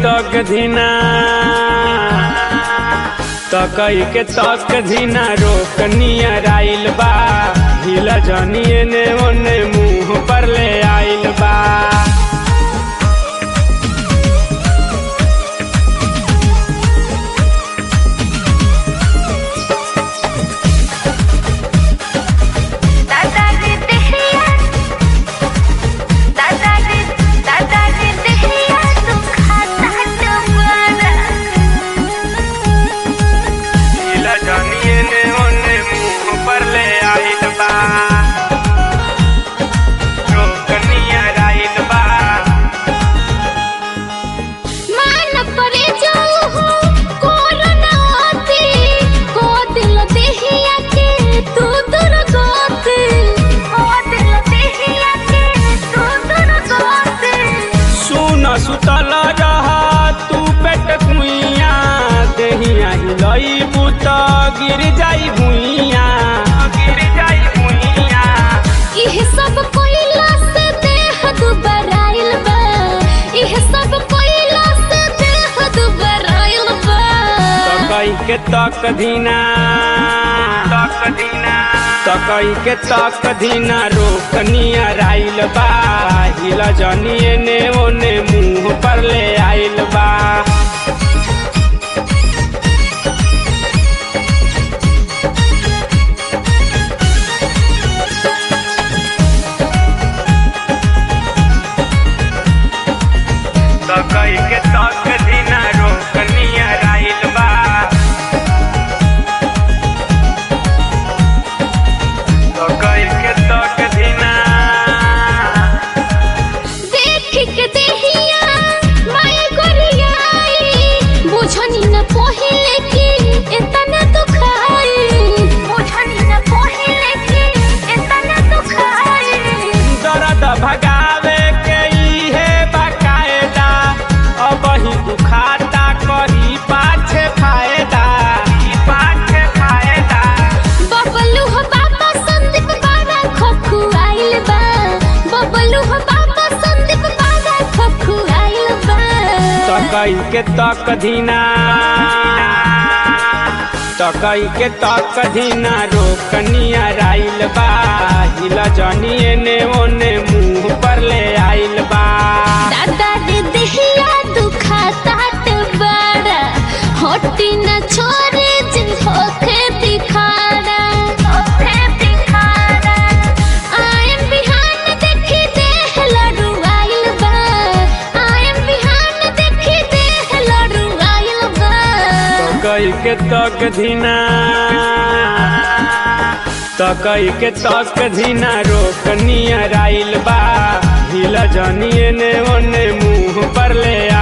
तक धीना तकई के तक धीना रोक नियर आइल बा हिला जनिए ने ओने मुंह पर ले आइल बा दादाजी देहिया दादाजी दादाजी देहिया तू खाता टमारा हिला जनिए ने ओने मुंह पर ले आइल बा रोक नियर आइल बा मान परे जाऊ हो कोरोना आती को दिल देहिया के तू दूर गोते को दिल देहिया के तू दूर गोते सुन सुतल रहा तू पेट कुइया देहिया हिलई बुत गिर जाई भुइया गिर जाई भुइया इह सब कोइला से देह दुबराइल बा इह सब कोइला से देह दुबराइल बा तकई के तक धीना तक धीना तकई के तक धीना रोक नियर आइल बा हिला जनिए ने ओने मुंह पर ले आइल बा तकई के तक धीना रोक नियर आइल बा तकई के तक धीना देख के देहिया माय गोरियाई बुझनी न पहिले कि इतना दुखाई बुझनी न पहिले कि इतना दुखाई दर्द भगावे के इहे बकायदा अब ही दुखाता कही पाछे फायदा पाछे फायदा बबलू हो बाबा संदीप बाबा खोखु आइल बा बबलू हो बाबा संदीप बाबा खोखु आइल बा तकई के तक धीना तकई के तक धीना रोक नियर आइल बा हिला जनिए ने ओने मुंह पर ले आइल बा दादा रे देहिया दुखाता त बड़ा होटी न छोरे जिन होखे दिखाड़ा होखे दिखाड़ा आयम बिहान देखी देह लड़ू आइल बा आयम बिहान देखी देह लड़ू आइल बा तकई के तक धीना तकई के तक धीना रोक नियर आइल बा हिला जनिए ने ओने मुंह पर ले